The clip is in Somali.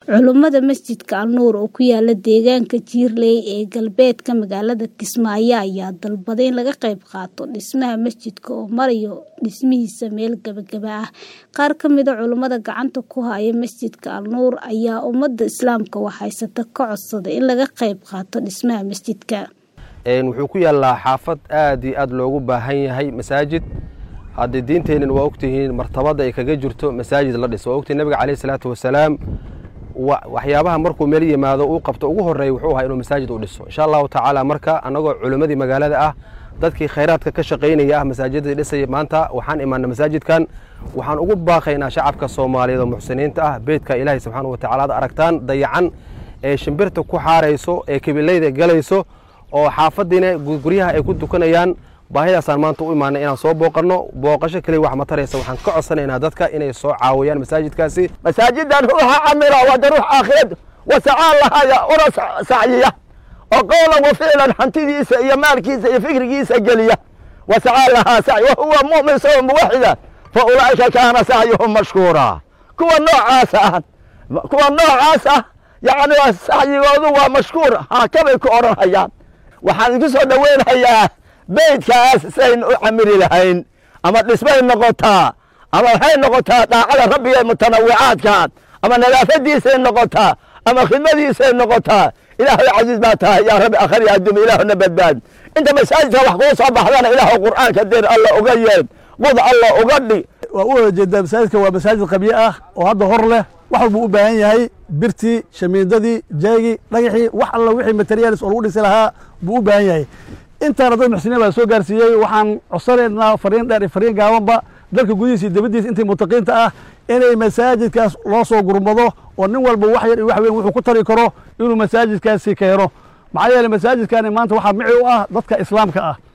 Culummada masjidka Al-Nuur oo ku yaala deegaanka Jiirley ee galbeedka magaalada Kismaayo ayaa dalbaday in laga qayb qaato dhismaha masjidka oo maraya dhismihiisa meel gabagaba ah. Qaar ka mid ah culummada gacanta ku haya masjidka Al-Nuur ayaa ummadda Islaamka wax haysata ka codsaday in laga qayb qaato dhismaha masjidka. wuxuu ku yaalaa xaafad aad iyo aad loogu baahan yahay masaajid haddii diinteennan waa ogtihiin martabada ay kaga jirto masaajid la dhiso waa ogtihin nabiga caleyhi salaatu wasalaam waxyaabaha markuu meel yimaado uu qabto ugu horeeya wuxuu ahaa inuu masaajid u dhiso insha allahu tacaala marka annagoo culimmadii magaalada ah dadkii khayraadka ka shaqaynaya ah masaajidadii dhisaya maanta waxaan imaana masaajidkan waxaan ugu baaqaynaa shacabka soomaaliyeed oo muxsiniinta ah beydka ilaahay subxaana wa tacala ad aragtaan dayacan ee shimbirta ku xaarayso ee kabilayda galayso oo xaafadiina guryaha ay ku dukanayaan baahidaasaan maanta u imaanay inaan soo booqanno booqasho keliya wax ma taraysa waxaan ka codsanaynaa dadka inay soo caawiyaan masaajidkaasi masaajidan ruuxa camira wada ruux aakhirad wasacaan lahaya una sacyiya oo qowlan wa ficlan hantidiisa iyo maalkiisa iyo fikrigiisa geliya wasacaan lahaa sacy wahuwa mu'min sawa muwaxida fa ulaa'ika kaana sacyuhum mashkuura kuwa noocaas ah kuwa noocaas ah yacni sacyigoodu waa mashkuur haakabay ku odhan hayaan waxaan idinku soo dhoweynhayaa beydkaas saynu u camiri lahayn ama dhismay noqotaa ama waxay noqotaa daacada rabbiga mutanawicaadkaad ama nadaafadiisay noqotaa ama khidmadiisay noqotaa ilaahay casiiz baa tahay yaa rabbi akhri adduumi ilaahuna badbaad inta masaajidka wax kuu soo baxdana ilaahu qur'aanka dir alla uga yeed qud alla uga dhig waa u wada jeedaa masaajidka waa masaajid qabyo ah oo hadda hor leh wax walbuu u baahan yahay birtii shamiindadii jeegii dhagaxii wax alla wixii materiaalis oo lagu dhisi lahaa buu u baahan yahay intaana dad muxsiniin baa soo gaarsiiyey waxaan codsanaynaa fariin dheer iyo fariin gaabanba dalka gudihiisa iyo dibaddiisa intii mutaqiinta ah inay masaajidkaas loo soo gurmado oo nin walba wax yar iyo wax weyn wuxuu ku tari karo inuu masaajidkaasi keeno maxaa yeeley masaajidkani maanta waxaa mici u ah dadka islaamka ah